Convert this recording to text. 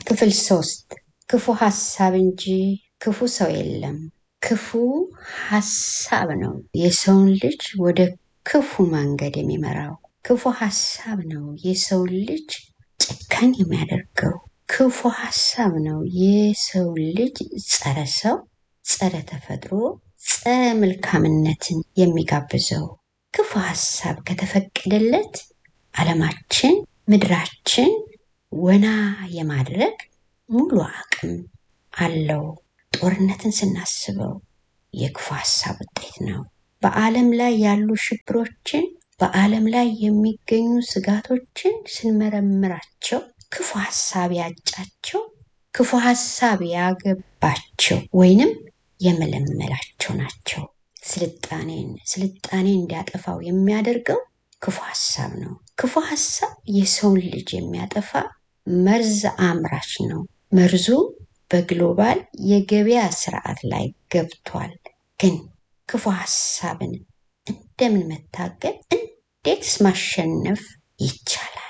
ክፍል ሶስት ክፉ ሀሳብ እንጂ ክፉ ሰው የለም። ክፉ ሀሳብ ነው የሰውን ልጅ ወደ ክፉ መንገድ የሚመራው። ክፉ ሀሳብ ነው የሰውን ልጅ ጨካኝ የሚያደርገው። ክፉ ሀሳብ ነው የሰው ልጅ ጸረ ሰው፣ ጸረ ተፈጥሮ፣ ጸረ መልካምነትን የሚጋብዘው። ክፉ ሀሳብ ከተፈቀደለት ዓለማችን ምድራችን ወና የማድረግ ሙሉ አቅም አለው። ጦርነትን ስናስበው የክፉ ሀሳብ ውጤት ነው። በዓለም ላይ ያሉ ሽብሮችን፣ በዓለም ላይ የሚገኙ ስጋቶችን ስንመረምራቸው ክፉ ሀሳብ ያጫቸው፣ ክፉ ሀሳብ ያገባቸው ወይንም የመለመላቸው ናቸው። ስልጣኔን ስልጣኔ እንዲያጠፋው የሚያደርገው ክፉ ሀሳብ ነው። ክፉ ሀሳብ የሰውን ልጅ የሚያጠፋ መርዝ አምራች ነው። መርዙ በግሎባል የገበያ ስርዓት ላይ ገብቷል። ግን ክፉ ሀሳብን እንደምን መታገል፣ እንዴትስ ማሸነፍ ይቻላል?